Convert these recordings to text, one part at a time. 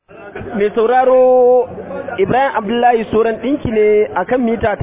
mai sauraro ibrahim abdullahi soran ɗinki ne a kan mita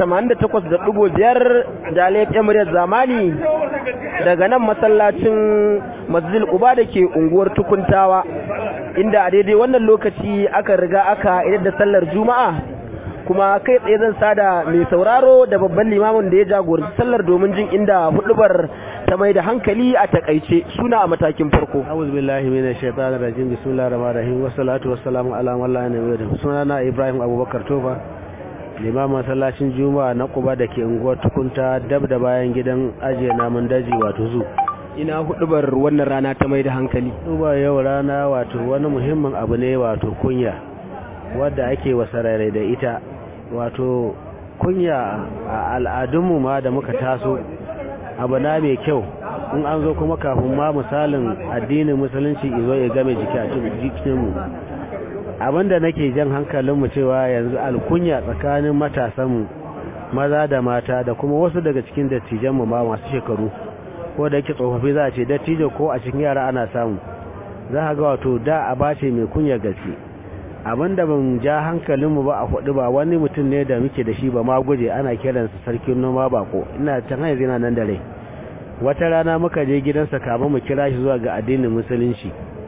88.5 da laifin muryar zamani daga nan masallacin masjid uba da ke unguwar tukuntawa inda a daidai wannan lokaci aka riga aka idar da sallar juma'a kuma kai tsaye zan sada mai sauraro da babban limamin da ya jagoranci sallar domin jin inda hudubar ta mai da hankali a takaice suna a matakin farko a'udhu billahi minash shaitanir rajim bismillahir rahmanir rahim wassalatu wassalamu ala man la nabiyya ba'dahu sunana ibrahim abubakar tofa limamin masallacin juma'a na kuba da ke unguwar tukunta dab da bayan gidan ajiye namun daji wato zu ina hudubar wannan rana ta mai da hankali duba yau rana wato wani muhimmin abu ne wato kunya wadda ake wasarare da ita wato kunya a al'adunmu ma da muka taso abu na mai kyau in an zo kuma kafin ma misalin addinin musulunci izo ya game jiki a jikinmu abinda nake jan hankalinmu cewa yanzu alkunya tsakanin matasanmu maza da mata da kuma wasu daga cikin dattijanmu ma masu shekaru ko da yake tsofaffi za a ce dattijo ko a cikin yara ana samu za a ga wato da a bace mai kunya gaske abinda ban ja hankalinmu ba a hudu ba wani mutum ne da muke da shi ba ma guje ana kiransa sarkin noma bako ina can hanyar zina nan da rai wata rana muka je gidansa kama mu kira shi zuwa ga addinin musulunci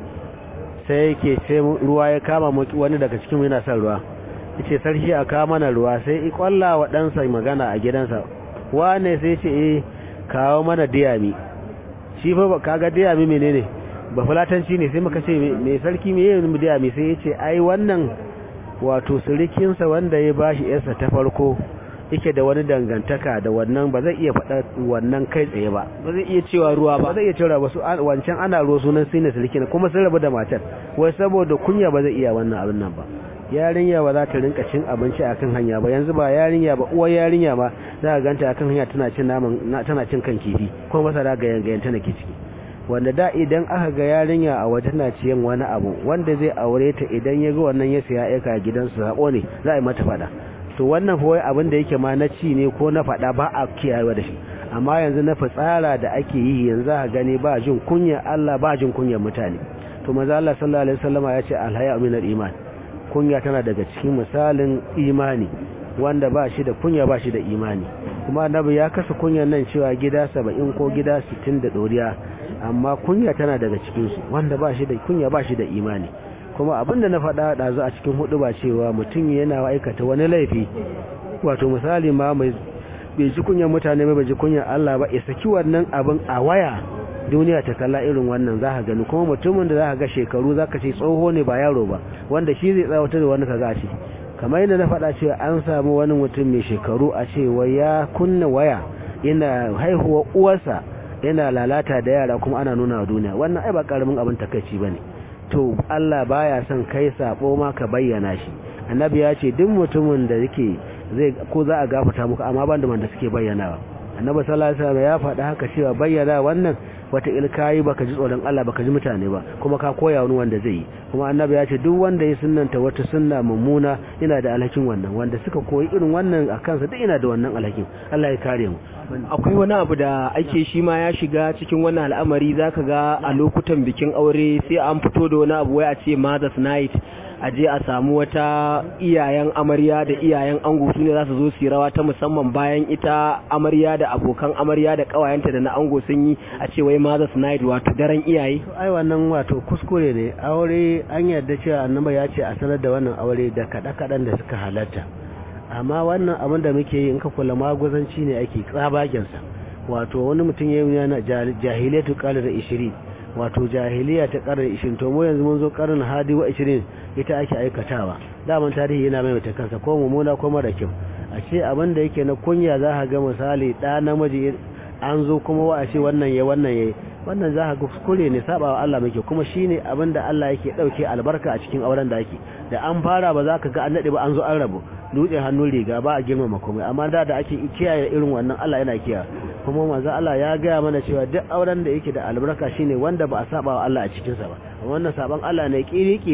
sai yake ce ruwa ya kama wani daga cikin yana son ruwa yace sarki a kawo mana ruwa sai i kwalla wa ɗansa magana a gidansa wane sai ce eh kawo mana diyami shi fa kaga diyami menene ba fulatanci ne sai muka ce mai sarki me yin mudiya mai sai ya ce ai wannan wato surikinsa wanda ya bashi yarsa ta farko yake da wani dangantaka da wannan ba zai iya faɗa wannan kai tsaye ba ba zai iya cewa ruwa ba ba zai iya cewa ba su wancan ana ruwa sunan sine sulki ne kuma sun rabu da matar wai saboda kunya ba zai iya wannan abin nan ba yarinya ba za ta rinka cin abinci akan hanya ba yanzu ba yarinya ba uwar yarinya ma za ka ganta akan hanya tana cin naman tana cin kan kifi ko masara ga yangayen tana ke ciki wanda da idan aka ga yarinya a waje na ciyan wani abu wanda zai aure ta idan ya ga wannan ya siya aika gidansu sako ne za a yi mata fada to wannan fa wai abin da yake ma na ci ne ko na fada ba a kiyayewa da shi amma yanzu na fitsara da ake yi yanzu a gani ba jin kunya Allah ba jin kunyar mutane to manzo Allah sallallahu alaihi wasallama ya ce alhaya min iman kunya tana daga cikin misalin imani wanda ba shi da kunya ba shi da imani kuma annabi ya kasa kunyan nan cewa gida 70 ko gida 60 da doriya amma kunya tana daga cikinsu wanda ba shi da kunya ba shi da imani kuma abinda na faɗa ɗazu a cikin hudu ba cewa mutum yana aikata wani laifi wato misali ma mai bai ji kunyan mutane bai ji kunyan Allah ba ya saki wannan abin a waya duniya ta kalla irin wannan za ka gani kuma mutumin da za ka ga shekaru za ka ce tsoho ne ba yaro ba wanda shi zai tsawatar da wani ka ga shi kamar yadda na faɗa cewa an samu wani mutum mai shekaru a cewa ya kunna waya yana haihuwa uwarsa yana lalata da yara kuma ana nuna wa duniya wannan ai ba karamin abin takeici bane to Allah baya son kai sabo ma ka bayyana shi annabi ya ce duk mutumin da yake zai ko za a gafarta muku amma ban da man da suke bayyanawa annabi sallallahu alaihi wasallam ya faɗa haka cewa bayyana wannan wata ilkayi baka ji tsoron Allah baka ji mutane ba kuma ka koya wani wanda zai yi kuma annabi ya ce duk wanda ya sunnanta wata sunna mummuna yana da alhakin wannan wanda suka koyi irin wannan a kansa duk ina da wannan alhakin Allah ya kare mu akwai wani abu da ake shi ma ya shiga cikin wannan al'amari zaka ga a lokutan bikin aure sai an fito da wani abu wai a ce mother's night a je a samu wata iyayen amarya da iyayen ango su ne za su zo su yi rawa ta musamman bayan ita amarya da abokan amarya da kawayenta da na ango sun yi a ce wai mother's night wato daren iyaye ai wannan wato kuskure ne aure an yarda cewa annabi ya ce a sanar da wannan aure da kada-kadan da suka halatta amma wannan abin da muke yi in ka kula maguzanci ne ake tsabagensa wato wani mutum ya yi yana jahiliyatu qalar 20 wato jahiliya ta karar 20 to mu yanzu mun zo karin hadi wa 20 ita ake aikatawa daman tarihi yana mai kansa ko mummuna ko mara kyau a ce abin da yake na kunya za ka ga misali da namiji an zo kuma wa a ce wannan ya wannan ya wannan za ka ga kuskure ne sabawa Allah muke kuma shine abin da Allah yake dauke albarka a cikin auren da yake da an fara ba za ka ga an nade ba an zo an rabu dutsen hannun riga ba a girmama komai amma da da ake kiyaye irin wannan Allah yana kiyaye kuma manzo Allah ya gaya mana cewa duk auren da yake da albarka shine wanda ba a saba wa Allah a cikin sa ba wannan saban Allah ne kiri-kiri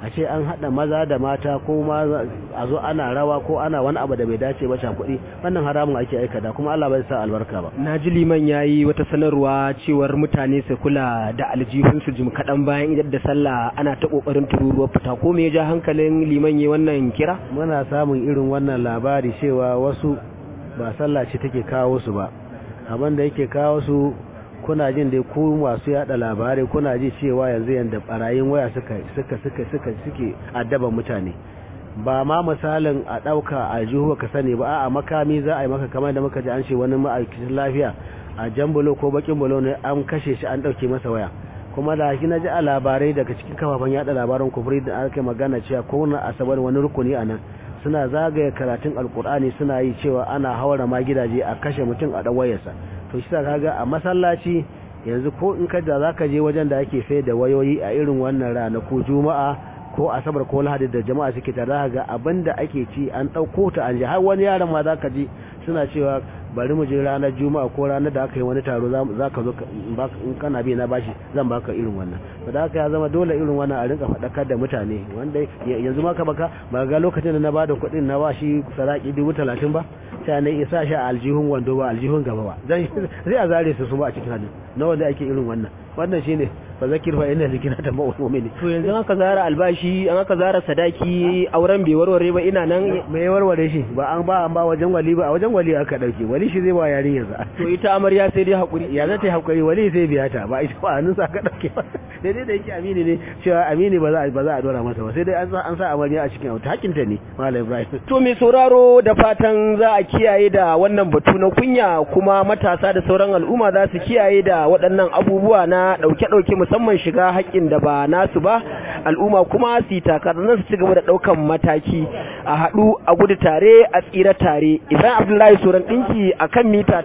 a ce an haɗa maza da mata ko ma a zo ana rawa ko ana wani abu da bai dace ba kuɗi wannan haramun ake aikata kuma Allah bai sa albarka ba na ji liman ya yi wata sanarwa cewar mutane su kula da aljihunsu jim kaɗan bayan idan da sallah ana ta ƙoƙarin tururuwar fita ko me ya ja hankalin liman ya wannan kira muna samun irin wannan labari cewa wasu ba sallah ce take kawo su ba abin da yake kawo su kuna jin dai ku masu yada labarai kuna ji cewa yanzu yanda barayin waya suka suka suka suka suke addaban mutane ba ma misalin a dauka aljihu ka sani ba a'a makami za a yi maka kamar da muka ji an ce wani ma'aikacin lafiya a jambulo ko bakin bulo ne an kashe shi an dauke masa waya kuma da shi na ji a labarai daga cikin kafafen yada labaran kufri da aka magana cewa ko na asabar wani rukuni a nan suna zagaye karatun alkur'ani suna yi cewa ana haura ma gidaje a kashe mutum a dan wayarsa to shi kaga a masallaci yanzu ko in ka da zaka je wajen da ake sai da wayoyi a irin wannan rana ko juma'a ko asabar ko lahadi da jama'a suke tare ga abinda ake ci an dauko ta an ji har wani yaron ma zaka ji suna cewa bari mu je ranar juma'a ko ranar da aka yi wani taro za ka zo in kana bi na bashi zan baka irin wannan da haka ya zama dole irin wannan a rinka faɗakar da mutane wanda yanzu maka baka ba ga lokacin da na bada kuɗin na bashi saraki dubu talatin ba sai na isa shi a aljihun wando ba aljihun gaba ba zai a zare su su ba a cikin hannu na wanda ake irin wannan wannan shine fa zakir fa inna zikra ta mu'mini to yanzu an aka zara albashi an aka zara sadaki auren bai warware ba ina nan me warware shi ba an ba an ba wajen wali ba a wajen wali aka dauke wali shi zai ba yarin yanzu to ita amarya sai dai hakuri ya zata yi hakuri wali sai biya ta ba ita ba hannun sa ka dauke ba daidai da yake amini ne cewa amini ba za ba za a dora masa ba sai dai an sa an sa amarya a cikin auta hakinta ne malam ibrahim to mai sauraro da fatan za a kiyaye da wannan batu na kunya kuma matasa da sauran al'umma za su kiyaye da waɗannan abubuwa na ɗauke-ɗauke musamman shiga haƙƙin da ba nasu ba al'umma kuma su yi takarar su ci gaba da ɗaukan mataki a haɗu a gudu tare a tsira tare ibrahim abdullahi suran ɗinki a kan mita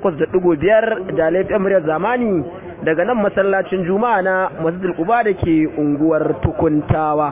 88.5 da laifin muryar zamani daga nan masallacin juma'a na masjidul quba da ke unguwar tukuntawa